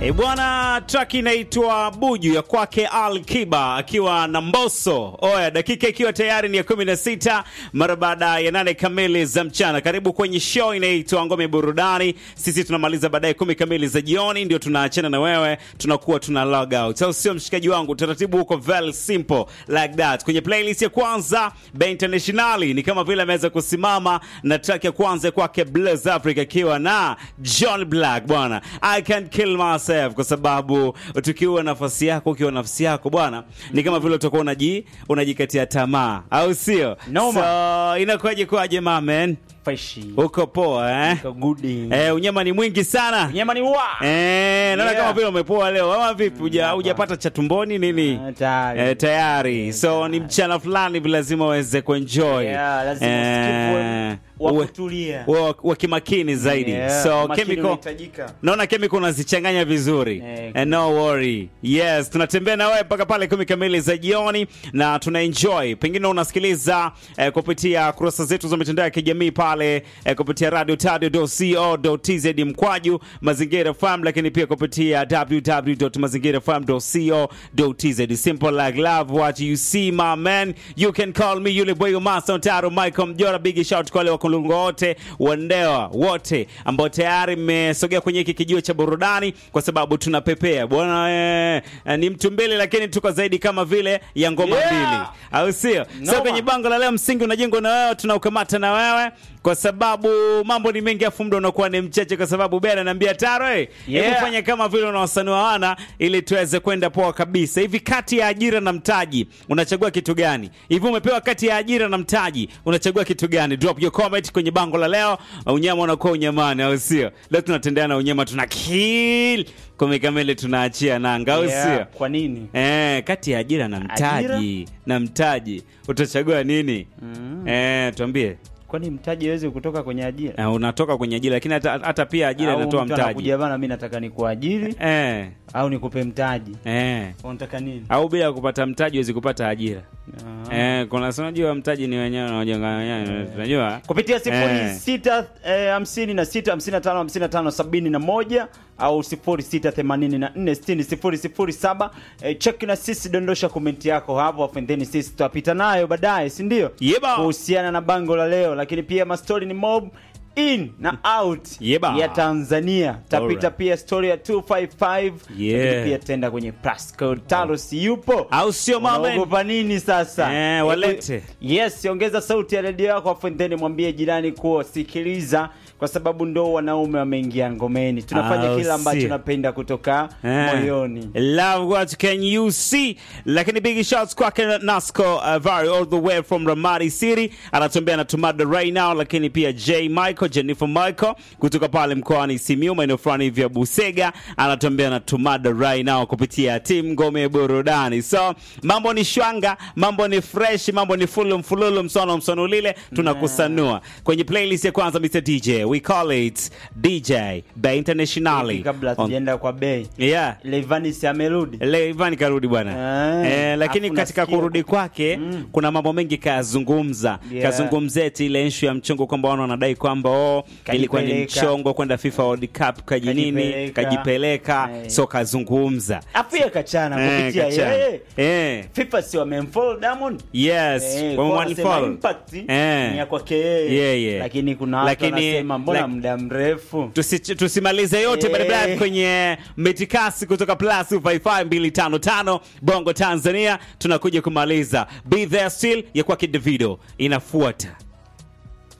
E bwana, track inaitwa Buju ya kwake Al Kiba akiwa na Mbosso. Oya, dakika ikiwa tayari ni ya 16 mara baada ya nane kamili za mchana. Karibu kwenye show inaitwa Ngome Burudani. Sisi tunamaliza baadaye kumi kamili za jioni, ndio tunaachana na wewe, tunakuwa tuna log out, au sio mshikaji wangu? Taratibu huko very simple like that. Kwenye playlist ya kwanza Be Internationali ni kama vile ameweza kusimama na track ya kwanza kwake Blaze Africa akiwa na John Black bwana, I can't kill myself, kwa sababu tukiwa nafasi yako, ukiwa nafsi yako bwana, ni kama vile utakuwa unaji unajikatia tamaa, au sio? Noma. So inakuwaje kwaje mamen, Freshi. uko poa eh? Uko goody. Eh, unyama ni mwingi sana Nyama ni wa. Eh, naona Yeah. kama vile umepoa leo ama vipi? Huja hujapata cha tumboni nini? Ah, tayari. Eh, tayari. So ni mchana fulani hivi lazima uweze kuenjoy. Yeah, lazima Eh, usikivu wa uwe- kutulia. uwe wa- wa kimakini zaidi. Yeah, So makini chemical unahitajika. Naona chemical unazichanganya vizuri. Eh, And no worry. Yes, tunatembea na wewe mpaka pale kumi kamili za jioni na tuna enjoy. Pengine unasikiliza eh, kupitia kurasa zetu za mitandao ya kijamii pale eh, kupitia radio tz mkwaju mazingira FM, lakini pia kupitia www.mazingirafm.co.tz. Simple like love what you see my man. You can call me yule boy Master Taro Michael Mjora. Big shout kwa wale wakulungu wote wandewa wote ambao tayari mmesogea kwenye hiki kijiwe cha burudani, kwa sababu tunapepea bwana. Eh, eh, ni mtu mbili, lakini tuko zaidi kama vile ya ngoma Yeah. mbili, au sio? So Noma. kwenye bango la leo, msingi unajengwa na wewe, tunaukamata na wewe kwa sababu mambo ni mengi, afu muda unakuwa ni mchache, kwa sababu Bena anaambia Taro, eh, hebu Yeah. fanya kama vile unawasanua wana ili tuweze kwenda poa kabisa. Hivi kati ya ajira na mtaji unachagua kitu gani? Hivi umepewa kati ya ajira na mtaji unachagua kitu gani? Drop your comment kwenye bango la leo. Unyama unakuwa unyamani, au sio? Leo tunatendea na unyama, tuna kill kumi kamili, tunaachia nanga, au Yeah, sio? Kwa nini? Eh, kati ya ajira na mtaji na mtaji utachagua nini? Eh, tuambie. Kwani mtaji hawezi kutoka kwenye ajira? Eh, unatoka kwenye ajira lakini hata, hata pia ajira Au inatoa mtu mtaji. anakuja bana, mimi nataka nikuajiri Eh, au nikupe mtaji. eh. Unataka nini? Au bila kupata mtaji huwezi kupata ajira. Ah. Eh, kuna si unajua mtaji ni wenyewe unaojenga wenyewe, unajua? kupitia sifuri Eh. sita eh, hamsini na sita hamsini na tano hamsini na tano sabini na moja au sifuri sita themanini na nne sitini sifuri sifuri saba eh, cheki na sisi, dondosha komenti yako hapo, afu then sisi tutapita nayo baadaye, si ndio? Yeba. kuhusiana na bango la leo, lakini pia mastori ni mob in na out Yeba. ya Tanzania. Tapita Alright. pia story ya 255 Yeah. lakini pia tenda kwenye plus code Talos yupo Au sio mama? Unaogopa nini sasa? Eh, walete. Yes, ongeza sauti ya redio yako afu then mwambie jirani kuwa sikiliza, kwa sababu ndo wanaume wameingia ngomeni. Tunafanya Au kila ambacho sio? napenda kutoka Eh. moyoni. Love what can you see. Lakini big shots kwake Nasco uh, Vari all the way from Ramadi City anatembea na Tumada right now, lakini pia J Michael Jennifer Michael kutoka pale mkoani Simiyu maeneo fulani hivi ya Busega anatembea na Tumada right now kupitia timu Ngome Burudani. So mambo ni shwanga, mambo ni fresh, mambo ni fulu mfululu msono msono lile tunakusanua kwenye playlist ya kwanza Mr DJ we call it DJ Bay Internationally Kabla On- tujaenda kwa bei, yeah Levanis amerudi. Leo Ivan karudi bwana Ah, eh, lakini afu katika nasikia kurudi ku- kwake kuna mambo mengi kayazungumza Yeah. kazungumzia eti ile issue ya mchongo kwamba wana wanadai kwamba oh, ilikuwa ni Kajipeleka. mchongo kwenda FIFA World Cup kaji nini Kajipeleka. kajipeleka Eh. so kazungumza Afu yeye kachana Eh, kupitia kachana. yeye. eh, FIFA si wamemfollow Diamond. yes Eh, kwa kwa mwalimu wanasema Fall. impact Eh. ni ya kwake yeye. Yeah, yeah. Lakini kuna watu Lakini- wanasema mbona lak- muda mrefu. Tusi- tusimalize yote Eh. barabara kwenye metikasi kutoka plus 255 bongo tanzania tunakuja kumaliza be there still ya kwake davido inafuata